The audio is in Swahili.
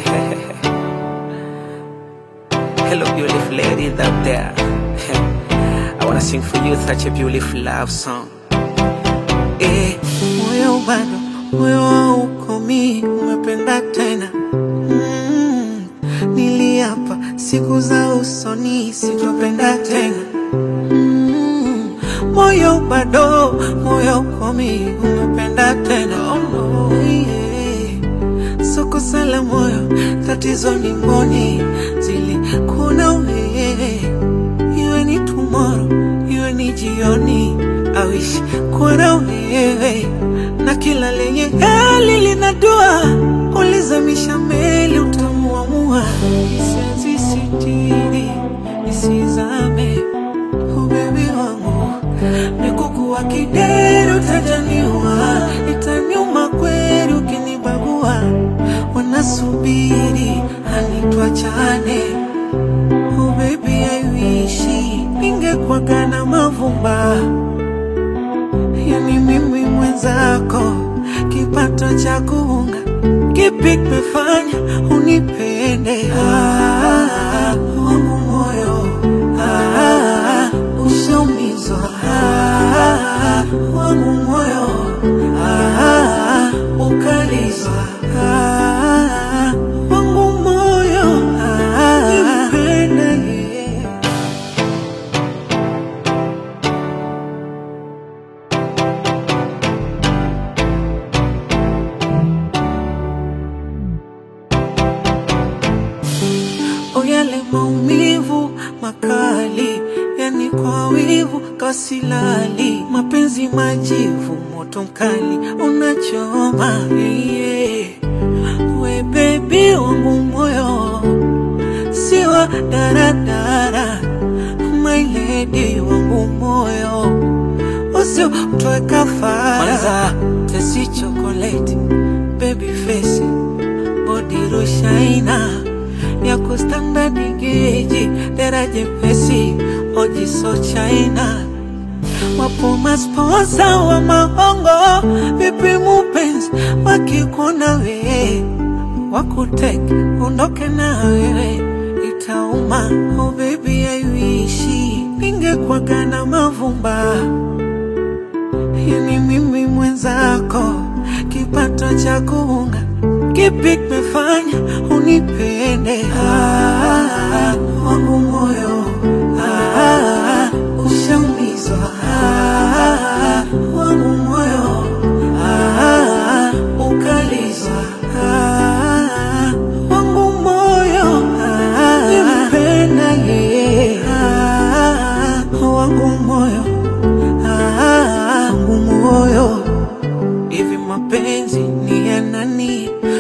Hello, beautiful ladies out there. I wanna sing for you such a beautiful love song. Eh, moyo bado, moyo haukomi, umependa tena. Mm, niliapa siku za usoni sitopenda tena. Mm, moyo bado, moyo haukomi, umependa tena. Oh, yeah. Soko sala moyo, tatizo ni mboni zili kuna wewe, iwe ni tomorrow, iwe ni jioni, I wish kuwa na wewe na kila lenye hali linadua, ulizamisha meli utamuamua, siwezi sitiri nisizame, oh baby wangu mikukuwa kideri utajaniwa, itaniuma kweli ukinibagua, wanasubiri hanitwachane Oh baby I wish ningekuwaga na mavumba yani mimi mwenzako kipato cha kuunga kipi kimefanya unipende ah, wangu moyo ah, ushaumizwa ah, wangu moyo ah, ukalizwa ah, wangu moyo ah, nipende yeah. O yale maumivu makali, yani kwa wivu kasilali, mapenzi majivu, moto mkali unachoma yeah. We baby wangu moyo siwa daradara, my lady wangu moyo usio mtoe kafara, kwanza tesi chocolate baby face body rushaina yako standard geji daraja pesi oji so china wapo masposa wa mahongo vipi mupenzi wakikuona wewe wakutek ondoke na wewe itauma oh baby I wish ningekuwaga na mavumba yani mimi mwenzako kipato cha kuunga kipi kimefanya unipende ah, wangu moyo ah, ushaumizwa ah, wangu moyo ah, ukalizwa ah, wangu moyo ah, nimpenda yeye ah, wangu moyo ah, wangu moyo Hivi mapenzi ni ya nani?